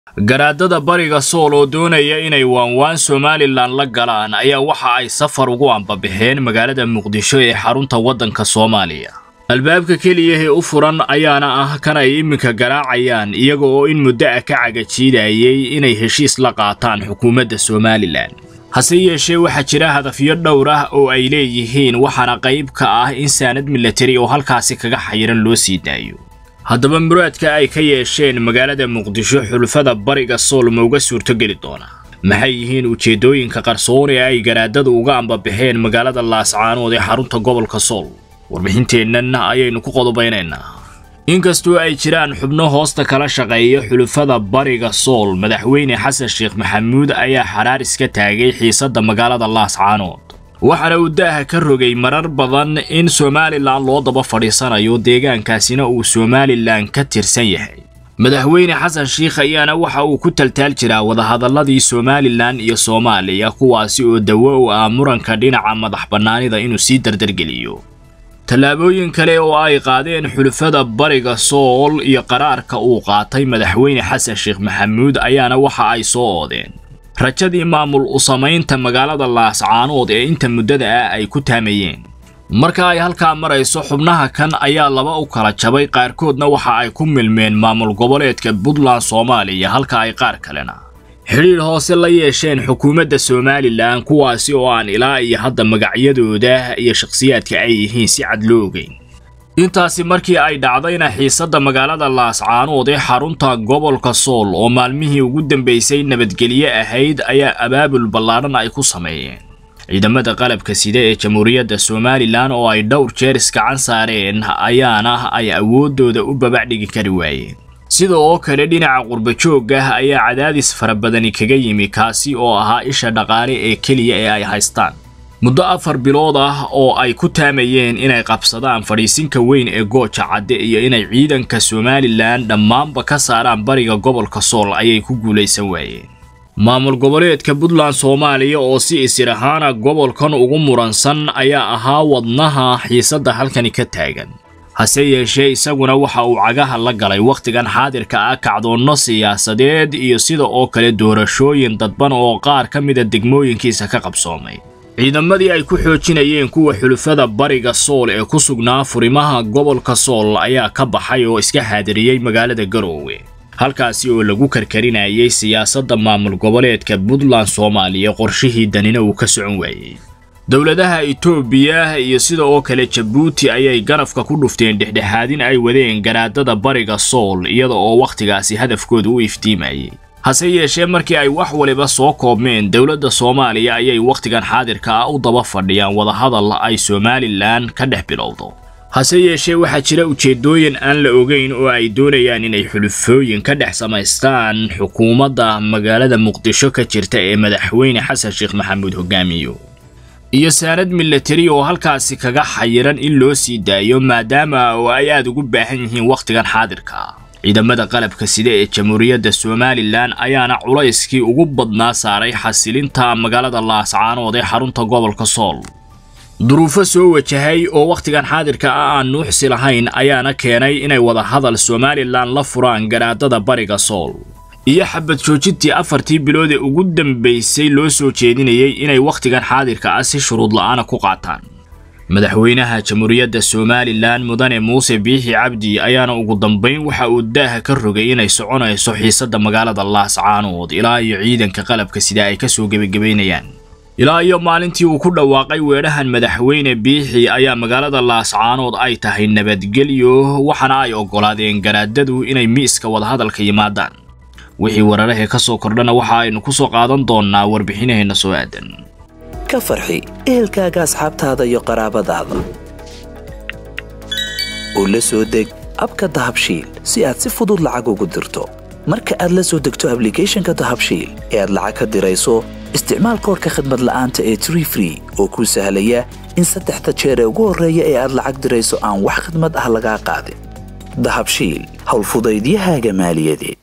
garaadada bariga sool oo doonaya inay waanwaan somalilan la galaan ayaa waxa ay safar ugu ambabixeen magaalada muqdisho ee xarunta waddanka soomaaliya albaabka keliyahee u furan ayaana ah kan ay iminka garaacayaan iyaga oo in muddo ah ka cagajiidayay inay heshiis la qaataan xukuumadda somalilan hase yeeshee waxaa jira hadafyo dhowr ah oo ay leeyihiin waxaana qayb ka ah in saanad milatari oo halkaasi kaga xayiran loo sii daayo haddaba muraadka ay ka yeesheen magaalada muqdisho xulfada bariga sool ma uga suurtogeli doona maxay yihiin ujeeddooyinka qarsoon ee ay garaadadu uga ambabixeen magaalada laascaanood ee xarunta gobolka sool warbixinteennan ayaynu ku qodobaynaynaa inkastoo ay jiraan xubno hoosta kala shaqeeya xulufada bariga sool madaxweyne xasan sheekh maxamuud ayaa xaraaris ka taagay xiisadda magaalada laascaanood waxaana uu daaha ka rogay marar badan in somalilan loo daba fadhiisanayo deegaankaasina uu somalilan ka tirsan yahay madaxweyne xasan sheikh ayaana waxa uu ku taltaal jiraa wadahadalladii somalilan iyo soomaaliya kuwaasi oo dawo u ah muranka dhinaca madax bannaanida inuu sii dardargeliyo tallaabooyin kale oo ay qaadeen xulufada bariga sool iyo qaraarka uu qaatay madaxweyne xasan sheekh maxamuud ayaana waxa ay soo oodeen rajadii maamul u samaynta magaalada laascaanood ee inta muddada ah ay ku taamayeen marka ay halkaa marayso xubnaha kan ayaa laba u kala jabay qaarkoodna waxa ay ku milmeen maamul goboleedka puntland soomaaliya halka ay qaar kalena xidhiidh hoose la yeesheen xukuumadda somalilan kuwaasi oo aan ilaa iyo hadda magacyadooda iyo shakhsiyaadka ay yihiin si cad loo ogeyn intaasi markii ay dhacdayna xiisadda magaalada laascaanood ee xarunta gobolka sool oo maalmihii ugu dambaysay nabadgelye ahayd ayaa abaabul ballaadhan ay ku sameeyeen ciidamada qalabka sida ee jamhuuriyadda somalilan oo ay dhowr jeer iskacan saareen ayaana ay awooddooda u babacdhigi kari waayeen sida oo kale dhinaca qurbajoogah ayaa cadaadis fara badani kaga yimi kaasi oo ahaa isha dhaqaale ee keliya ee ay haystaan muddo afar bilood ah oo ay ku taamayeen inay qabsadaan fadhiisinka weyn ee gooja cadde iyo inay ciidanka somalilan dhammaanba ka saaraan bariga gobolka sool ayay ku guulaysan waayeen maamul goboleedka puntland soomaaliya oo si isir ahaana gobolkan ugu muransan ayaa ahaa wadnaha xiisadda halkani ka taagan hase yeeshee isaguna waxa uu cagaha la galay wakhtigan xaadirka ah kacdoonno siyaasadeed iyo sida oo kale doorashooyin dadban oo qaar ka mida degmooyinkiisa ka qabsoomay ciidamadii ay ku xoojinayeen kuwa xulufada bariga sool ee ku sugnaa furimaha gobolka sool ayaa ka baxay oo iska xaadiriyey magaalada garoowe halkaasi oo lagu karkarinayay siyaasadda maamul goboleedka puntland soomaaliya qorshihii danina uu ka socon waayey dowladaha itoobiya iyo sida oo kale jabuuti ayay ganafka ku dhufteen dhexdhexaadin ay wadeen garaadada bariga sool iyada oo wakhtigaasi hadafkooda u iftiimayay hase yeeshee markii ay wax waliba soo koobmeen dowladda soomaaliya ayay wakhtigan xaadirka ah u daba fadhiyaan wadahadal ay somalilan ka dhex bilowdo hase yeeshee waxaa jira ujeeddooyin aan la ogeyn oo ay doonayaan inay xulufooyin ka dhex samaystaan xukuumadda magaalada muqdisho ka jirta ee madaxweyne xasan sheekh maxamuud hogaamiyo iyo saanad milatari oo halkaasi kaga xayiran in loo sii daayo maadaama oo ay aad ugu baahan yihiin wakhtigan xaadirka ciidamada qalabka sida ee jamhuuriyadda somalilan ayaana culayskii ugu badnaa saaray xasilinta magaalada laascaanood ee xarunta gobolka sool duruufo soo wajahay oo wakhtigan xaadirka ah aan nuuxsi lahayn ayaana keenay inay wadahadal somalilan la furaan garaadada bariga sool iyo xabad joojintii afartii bilood ee ugu dambaysay loo soo jeedinayay inay wakhtigan xaadirka ah si shuruud la'aana ku qaataan madaxweynaha jamhuuriyadda somalilan mudane muuse biixi cabdi ayaana ugu dambayn waxa uu daaha ka rogay inay soconayso xiisadda magaalada laascaanood ilaa iyo ciidanka qalabka sida ay kasoo gebagabaynayaan ilaa iyo maalintii uu ku dhawaaqay weedhahan madaxweyne biixi ayaa magaalada laascaanood ay tahay nabadgelyo waxaana ay oggolaadeen garaadadu inay miiska wadahadalka yimaadaan wixii wararahee ka soo kordhana waxa aynu ku soo qaadan doonnaa warbixinaheenna soo aadan ka farxi ehelkaaga asxaabtaada iyo qaraabadaada oo la soo deg abka dahabshiil si aad si fudud lacag ugu dirto marka aad la soo degto ablicathonka dahabshiil ee aad lacag ka dirayso isticmaal koorka khadmad la'aanta ee tree free oo kuu sahlaya in saddexda jeer ee ugu horreeya ee aad lacag dirayso aan wax khadmad ah lagaa qaadin dahabshiil howlfudaydiyahaaga maaliyadeed